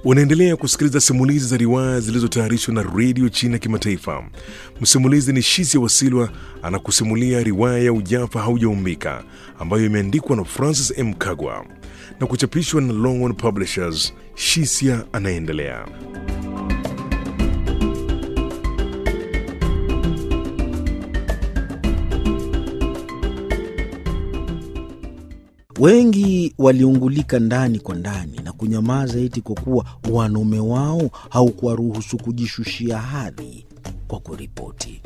Unaendelea kusikiliza simulizi za riwaya zilizotayarishwa na redio China Kimataifa. Msimulizi ni Shisia Wasilwa anakusimulia riwaya ya Ujafa Haujaumbika ambayo imeandikwa na Francis M. Kagwa na kuchapishwa na Longhorn Publishers. Shisia anaendelea. Wengi waliungulika ndani kwa ndani na kunyamaza eti kwa kuwa wanaume wao haukuwaruhusu kujishushia hadhi kwa kuripoti.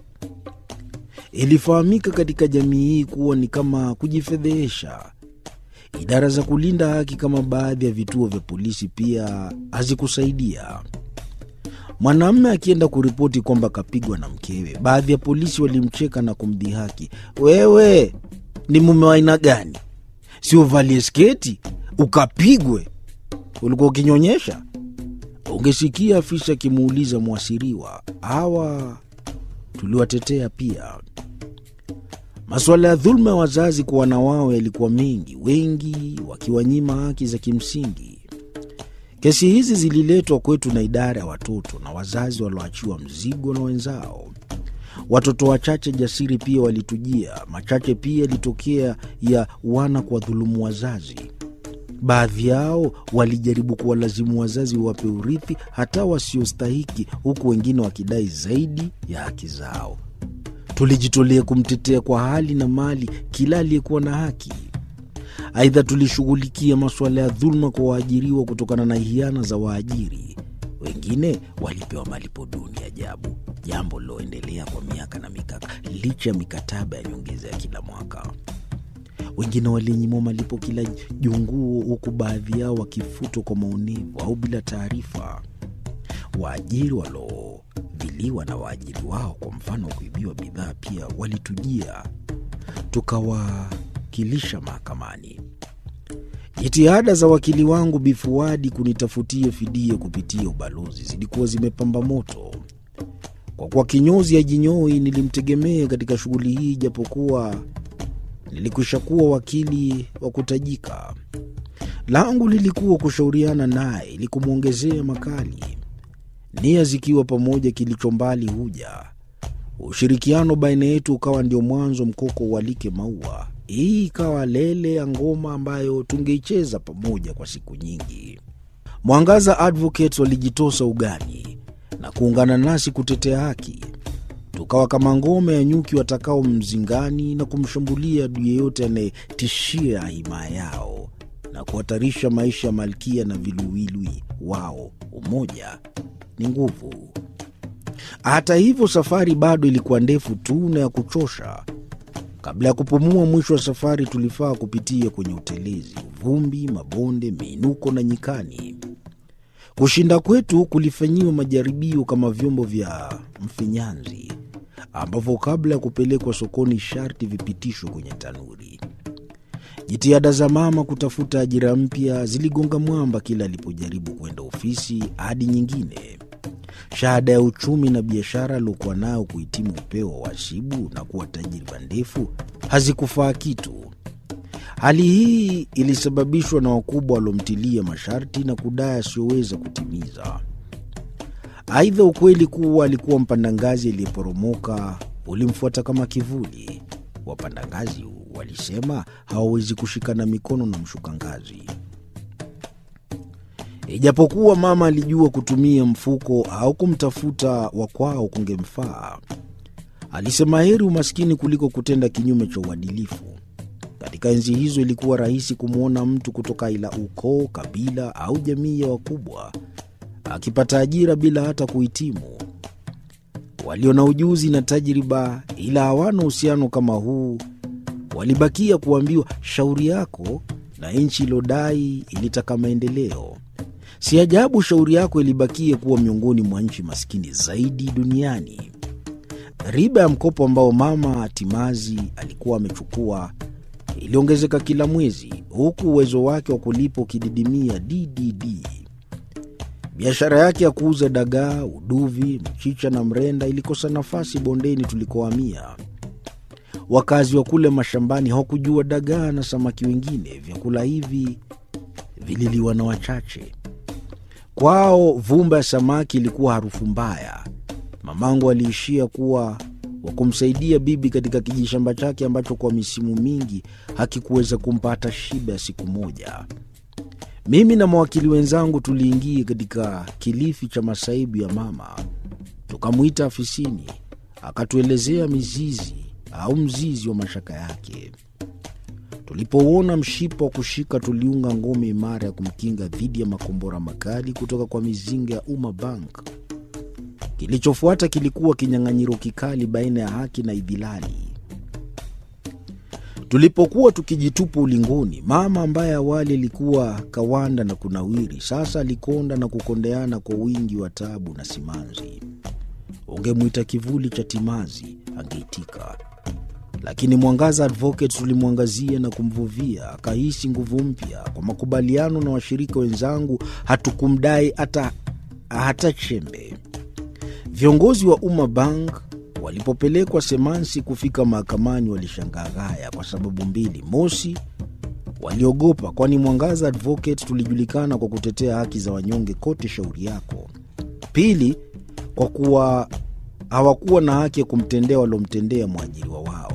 Ilifahamika katika jamii hii kuwa ni kama kujifedhehesha. Idara za kulinda haki kama baadhi ya vituo vya polisi pia hazikusaidia. Mwanamume akienda kuripoti kwamba kapigwa na mkewe, baadhi ya polisi walimcheka na kumdhihaki, wewe ni mume wa aina gani? si uvalie sketi ukapigwe? Ulikuwa ukinyonyesha? Ungesikia afisa akimuuliza mwasiriwa. Hawa tuliwatetea pia. Masuala ya dhuluma ya wazazi kwa wana wao yalikuwa mengi, wengi wakiwanyima haki za kimsingi. Kesi hizi zililetwa kwetu na idara ya watoto na wazazi walioachiwa mzigo na wenzao. Watoto wachache jasiri pia walitujia. Machache pia yalitokea ya wana kwa dhulumu wazazi. Baadhi yao walijaribu kuwalazimu wazazi wape urithi hata wasiostahiki, huku wengine wakidai zaidi ya haki zao. Tulijitolea kumtetea kwa hali na mali kila aliyekuwa na haki. Aidha, tulishughulikia masuala ya dhuluma kwa waajiriwa kutokana na hiana za waajiri. Wengine walipewa malipo duni ajabu, jambo liloendelea kwa miaka na mikaka licha ya mikataba ya nyongeza ya kila mwaka. Wengine walinyimwa malipo kila junguo, huku baadhi yao wakifutwa kwa maonevu au bila taarifa. Waajiri waliodhiliwa na waajiri wao, kwa mfano kuibiwa bidhaa, pia walitujia, tukawakilisha mahakamani. Jitihada za wakili wangu Bifuadi kunitafutia fidia kupitia ubalozi zilikuwa zimepamba moto. Kwa kuwa kinyozi hajinyoi, nilimtegemea katika shughuli hii, japokuwa nilikwisha kuwa wakili wa kutajika. Langu lilikuwa kushauriana naye ili kumwongezea makali, nia zikiwa pamoja, kilicho mbali huja. Ushirikiano baina yetu ukawa ndio mwanzo mkoko ualike maua. Hii ikawa lele ya ngoma ambayo tungeicheza pamoja kwa siku nyingi. Mwangaza Advocates walijitosa ugani na kuungana nasi kutetea haki. Tukawa kama ngome ya nyuki watakao mzingani na kumshambulia adui yeyote anayetishia himaya yao na kuhatarisha maisha ya malkia na viluwilwi wao. Umoja ni nguvu. Hata hivyo, safari bado ilikuwa ndefu tu na ya kuchosha. Kabla ya kupumua mwisho wa safari, tulifaa kupitia kwenye utelezi, vumbi, mabonde, miinuko na nyikani. Kushinda kwetu kulifanyiwa majaribio kama vyombo vya mfinyanzi ambavyo kabla ya kupelekwa sokoni sharti vipitishwe kwenye tanuri. Jitihada za mama kutafuta ajira mpya ziligonga mwamba kila alipojaribu kwenda ofisi hadi nyingine. Shahada ya uchumi na biashara aliokuwa nayo kuhitimu upeo wa wasibu na kuwa tajriba ndefu hazikufaa kitu. Hali hii ilisababishwa na wakubwa waliomtilia masharti na kudai asiyoweza kutimiza. Aidha, ukweli kuwa alikuwa mpanda ngazi aliyeporomoka ulimfuata kama kivuli. Wapanda ngazi walisema hawawezi kushikana mikono na mshuka ngazi. Ijapokuwa mama alijua kutumia mfuko au kumtafuta wa kwao kungemfaa, alisema heri umaskini kuliko kutenda kinyume cha uadilifu. Katika enzi hizo ilikuwa rahisi kumwona mtu kutoka ila ukoo, kabila au jamii ya wakubwa akipata ajira bila hata kuhitimu. Walio na ujuzi na tajriba ila hawana uhusiano kama huu walibakia kuambiwa shauri yako, na nchi ilodai ilitaka maendeleo. Si ajabu shauri yako ilibakia kuwa miongoni mwa nchi maskini zaidi duniani. Riba ya mkopo ambao mama Timazi alikuwa amechukua iliongezeka kila mwezi, huku uwezo wake wa kulipa ukididimia ddd. Biashara yake ya kuuza dagaa, uduvi, mchicha na mrenda ilikosa nafasi bondeni tulikohamia. Wakazi wa kule mashambani hawakujua dagaa na samaki wengine. Vyakula hivi vililiwa na wachache. Kwao vumba ya samaki ilikuwa harufu mbaya. Mamangu aliishia kuwa wa kumsaidia bibi katika kijishamba chake ambacho kwa misimu mingi hakikuweza kumpa hata shiba ya siku moja. Mimi na mawakili wenzangu tuliingia katika kilifi cha masaibu ya mama, tukamwita afisini, akatuelezea mizizi au mzizi wa mashaka yake. Tulipouona mshipa wa kushika, tuliunga ngome imara ya kumkinga dhidi ya makombora makali kutoka kwa mizinga ya Umma Bank. Kilichofuata kilikuwa kinyang'anyiro kikali baina ya haki na idhilali. Tulipokuwa tukijitupa ulingoni, mama ambaye awali alikuwa kawanda na kunawiri, sasa alikonda na kukondeana kwa wingi wa tabu na simanzi. Ungemwita kivuli cha timazi, angeitika lakini Mwangaza Advocate tulimwangazia na kumvuvia, akahisi nguvu mpya. Kwa makubaliano na washirika wenzangu, hatukumdai hata hata chembe. Viongozi wa Umma Bank walipopelekwa Semansi kufika mahakamani, walishangaa ghaya kwa sababu mbili. Mosi, waliogopa, kwani Mwangaza Advocate tulijulikana kwa kutetea haki za wanyonge kote shauri yako. Pili, kwa kuwa hawakuwa na haki ya kumtendea waliomtendea mwajiriwa wao.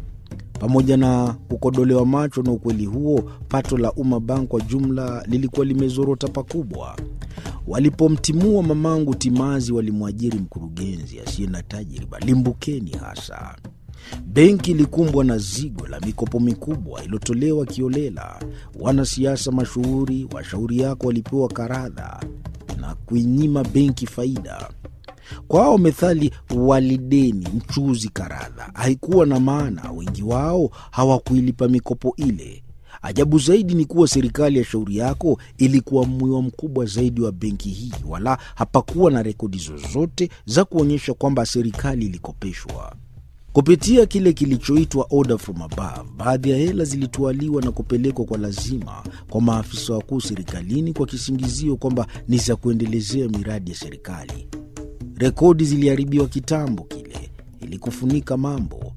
Pamoja na kukodolewa macho na ukweli huo, pato la Umma Bank kwa jumla lilikuwa limezorota pakubwa. Walipomtimua mamangu timazi, walimwajiri mkurugenzi asiye na tajriba limbukeni hasa. Benki ilikumbwa na zigo la mikopo mikubwa iliyotolewa kiolela. Wanasiasa mashuhuri, washauri yako walipewa karadha na kuinyima benki faida. Kwao methali walideni mchuzi karadha haikuwa na maana. Wengi wao hawakuilipa mikopo ile. Ajabu zaidi ni kuwa serikali ya shauri yako ilikuwa mwiwa mkubwa zaidi wa benki hii, wala hapakuwa na rekodi zozote za kuonyesha kwamba serikali ilikopeshwa. Kupitia kile kilichoitwa order from above, baadhi ya hela zilitwaliwa na kupelekwa kwa lazima kwa maafisa wakuu serikalini kwa kisingizio kwamba ni za kuendelezea miradi ya serikali. Rekodi ziliharibiwa kitambo kile ili kufunika mambo.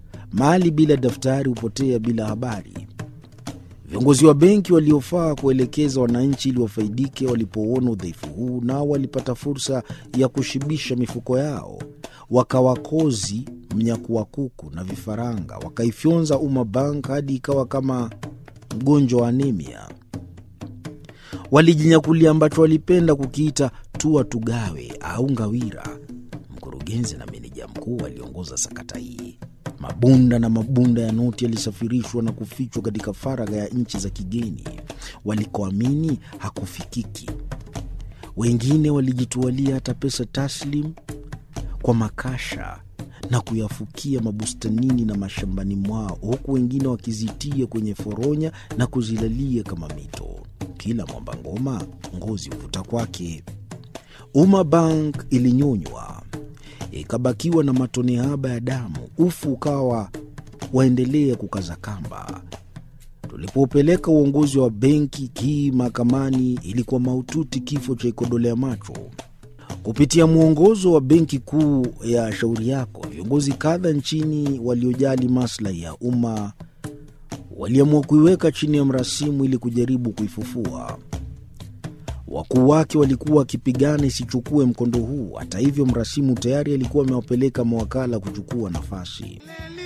Mali bila daftari hupotea bila habari. Viongozi wa benki waliofaa kuelekeza wananchi ili wafaidike, walipouona udhaifu huu, nao walipata fursa ya kushibisha mifuko yao. Wakawakozi mnyakuwa kuku na vifaranga, wakaifyonza Umma Bank hadi ikawa kama mgonjwa wa anemia. Walijinyakulia ambacho walipenda kukiita tua tugawe au ngawira. Mkurugenzi na meneja mkuu waliongoza sakata hii. Mabunda na mabunda ya noti yalisafirishwa na kufichwa katika faragha ya nchi za kigeni walikoamini hakufikiki. Wengine walijitualia hata pesa taslim kwa makasha na kuyafukia mabustanini na mashambani mwao, huku wengine wakizitia kwenye foronya na kuzilalia kama mito. Kila mwamba ngoma ngozi huvuta kwake. Umma Bank ilinyonywa ikabakiwa na matone haba ya damu, ufu ukawa waendelea kukaza kamba. Tulipopeleka uongozi wa benki hii mahakamani, ilikuwa mahututi, kifo cha ikodolea macho. Kupitia mwongozo wa benki kuu ya shauri yako, viongozi kadha nchini waliojali maslahi ya umma waliamua kuiweka chini ya mrasimu ili kujaribu kuifufua. Wakuu wake walikuwa wakipigana isichukue mkondo huu. Hata hivyo, mrasimu tayari alikuwa amewapeleka mawakala kuchukua nafasi.